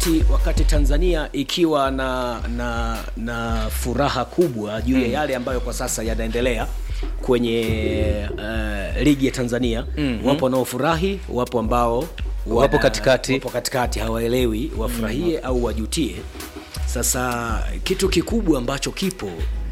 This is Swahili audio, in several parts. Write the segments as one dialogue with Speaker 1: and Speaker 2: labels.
Speaker 1: wakati wakati Tanzania ikiwa na na na furaha kubwa juu ya yale ambayo kwa sasa yanaendelea kwenye uh, ligi ya Tanzania mm-hmm. wapo wanaofurahi, wapo ambao
Speaker 2: Wapo katikati.
Speaker 1: wapo katikati hawaelewi wafurahie au wajutie. Sasa kitu kikubwa ambacho kipo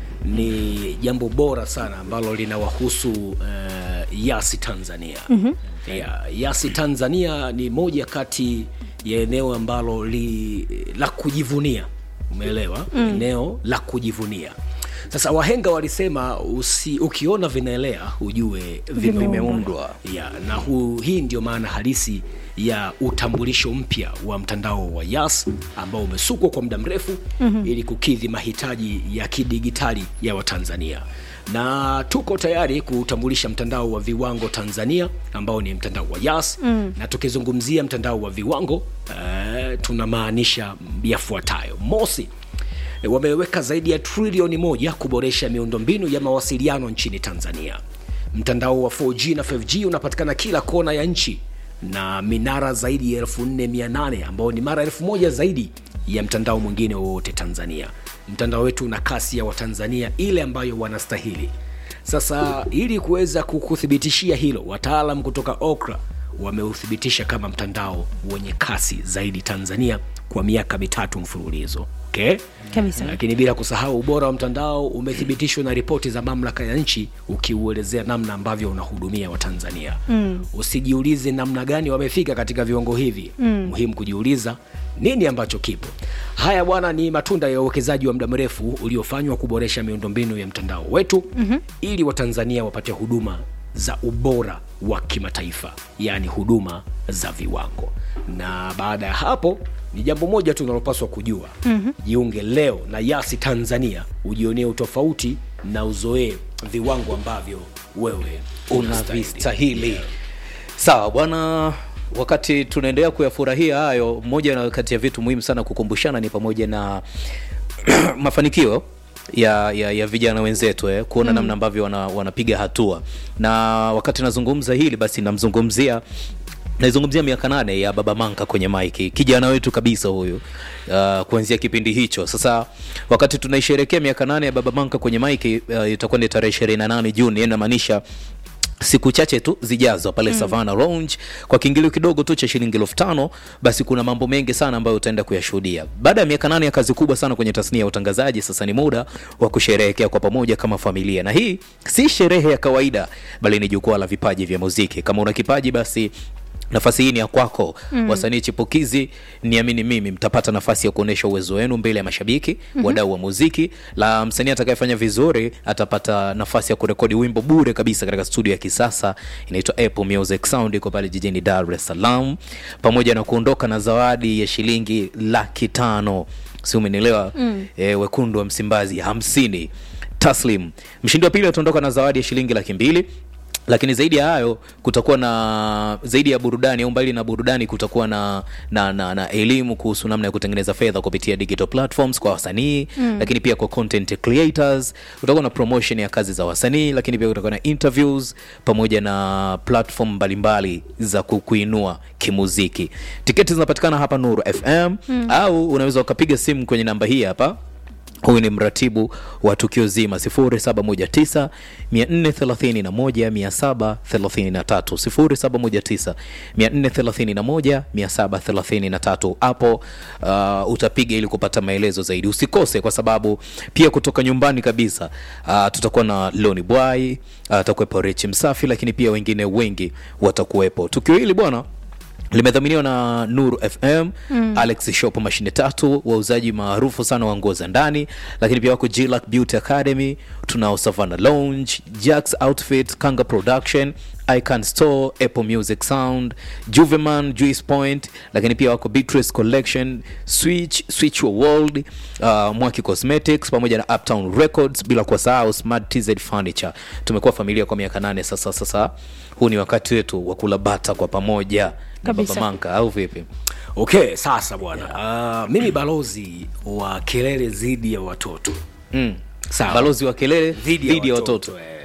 Speaker 1: ni jambo bora sana ambalo linawahusu uh, Yasi Tanzania. mm-hmm. yeah, Yasi Tanzania ni moja kati ya eneo ambalo li, la kujivunia, umeelewa? mm. eneo la kujivunia. Sasa wahenga walisema usi, ukiona vinaelea ujue vime-
Speaker 2: Vimeundwa.
Speaker 1: ya, na hu, hii ndio maana halisi ya utambulisho mpya wa mtandao wa Yas ambao umesukwa kwa muda mrefu mm-hmm. ili kukidhi mahitaji ya kidigitali ya Watanzania na tuko tayari kutambulisha mtandao wa viwango Tanzania ambao ni mtandao wa Yas mm. na tukizungumzia mtandao wa viwango uh, tunamaanisha yafuatayo: mosi, E, wameweka zaidi ya trilioni moja kuboresha miundombinu ya mawasiliano nchini Tanzania. Mtandao wa 4G na 5G unapatikana kila kona ya nchi na minara zaidi ya 4800 ambao ni mara elfu moja zaidi ya mtandao mwingine wowote Tanzania. Mtandao wetu una kasi ya Watanzania ile ambayo wanastahili. Sasa ili kuweza kukuthibitishia hilo, wataalam kutoka Okra wameuthibitisha kama mtandao wenye kasi zaidi Tanzania kwa miaka mitatu mfululizo. Okay?
Speaker 3: Kabisa.
Speaker 1: Lakini bila kusahau ubora wa mtandao umethibitishwa na ripoti za mamlaka ya nchi ukiuelezea namna ambavyo unahudumia Watanzania. Mm. Usijiulize namna gani wamefika katika viwango hivi. Mm. Muhimu kujiuliza nini ambacho kipo. Haya bwana, ni matunda ya uwekezaji wa muda mrefu uliofanywa kuboresha miundombinu ya mtandao wetu mm-hmm. ili Watanzania wapate huduma za ubora wa kimataifa, yaani huduma za viwango. Na baada ya hapo ni jambo moja tu unalopaswa kujua mm-hmm. jiunge leo na Yasi Tanzania ujionee utofauti na uzoee viwango ambavyo wewe
Speaker 2: unavistahili sawa bwana wakati tunaendelea kuyafurahia hayo moja na kati ya vitu muhimu sana kukumbushana ni pamoja na mafanikio ya, ya, ya vijana wenzetu eh, kuona mm. namna ambavyo wana, wanapiga hatua na wakati nazungumza hili basi namzungumzia naizungumzia miaka nane ya baba manka kwenye maiki kijana wetu kabisa huyu uh, kuanzia kipindi hicho sasa wakati tunaisherekea miaka nane ya baba manka kwenye maiki uh, itakuwa ni tarehe ishirini na nane juni yani namaanisha siku chache tu zijazo pale mm. Savana Lounge kwa kiingilio kidogo tu cha shilingi elfu tano basi kuna mambo mengi sana ambayo utaenda kuyashuhudia. Baada ya miaka nane ya kazi kubwa sana kwenye tasnia ya utangazaji, sasa ni muda wa kusherehekea kwa pamoja kama familia, na hii si sherehe ya kawaida, bali ni jukwaa la vipaji vya muziki. Kama una kipaji basi nafasi hii ni ya kwako mm. wasanii chipukizi niamini mimi mtapata nafasi ya kuonyesha uwezo wenu mbele ya mashabiki mm-hmm. wadau wa muziki la msanii atakayefanya vizuri atapata nafasi ya kurekodi wimbo bure kabisa katika studio ya kisasa inaitwa apple music sound iko pale jijini dar es salaam pamoja na kuondoka na zawadi ya shilingi laki tano si umenielewa mm. e, wekundu wa msimbazi hamsini taslim mshindi wa pili ataondoka na zawadi ya shilingi laki mbili lakini zaidi ya hayo kutakuwa na zaidi ya burudani au mbali na burudani kutakuwa na na, na, na elimu kuhusu namna ya kutengeneza fedha kupitia digital platforms kwa wasanii mm. lakini pia kwa content creators kutakuwa na promotion ya kazi za wasanii lakini pia kutakuwa na interviews pamoja na platform mbalimbali za ku- kuinua kimuziki tiketi zinapatikana hapa nuru fm mm. au unaweza ukapiga simu kwenye namba hii hapa huyu ni mratibu wa tukio zima 0719 431 733 0719 431 hapo uh, utapiga ili kupata maelezo zaidi usikose kwa sababu pia kutoka nyumbani kabisa uh, tutakuwa na loni bwai uh, atakuwepo rechi msafi lakini pia wengine wengi watakuwepo tukio hili bwana limedhaminiwa na nuru fm mm. alex shop mashine tatu wauzaji maarufu sana wa nguo za ndani lakini pia wako Jillac beauty academy tunao savana lounge jacks outfit kanga production icon store apple music sound juveman juice point lakini pia wako beatrice collection switch switch your world uh, mwaki cosmetics pamoja na uptown records bila kuwasahau smart tz furniture tumekuwa familia kwa miaka nane sasa sasa huu ni wakati wetu wa kula bata kwa pamoja na
Speaker 3: Kabisa.
Speaker 2: baba manka au vipi
Speaker 1: okay sasa bwana yeah. uh, mimi balozi wa kelele dhidi ya watoto
Speaker 2: mm.
Speaker 1: Sawa.
Speaker 2: balozi wa kelele
Speaker 1: dhidi ya
Speaker 2: dhidi ya
Speaker 1: watoto,
Speaker 2: watoto
Speaker 1: eh.